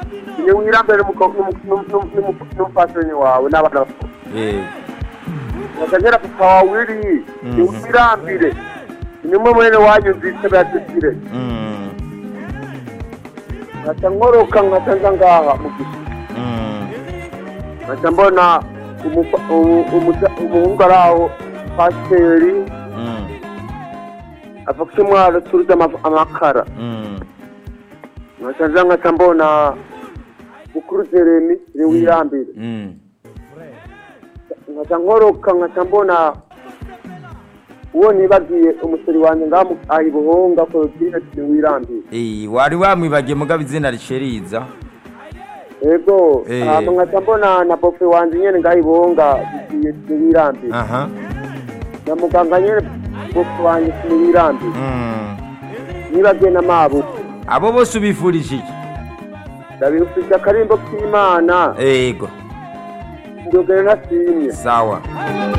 ni wirambere n'umupfasoni wawe n'abana bawe yego nkakagera papa wawe uri ni Mhm. wirambire nimwe mwene wanyu nzise badusire Mm, nkaca nkoroka nkaca nza ngaha mu giti mm, nkaca mbona umufa- umu- umuja- umuhungu ari aho pasiteri mm, afashe umwaro turuze ama- amakara mm, nkaca nza nkaca mbona mukuru jeremi ni wirambire mm. nkaca nkoroka nkaca mbona uwo nibagiye umusore wanjye ngaho ayi buhonga korotine ni wirambire Eh, wari wamwibagiye mugabo izina risheriza ego Eh. hama nkaca mbona na bofe wanjye nyene ngaho ibonga bigiye ni wirambire aha na muganga nyene bofe wanjye ni wirambire Mm. nibagiye na mabuku abo bose ubifurije iki ndabifise akarimbo k'imana yego ndogere nasimye sawa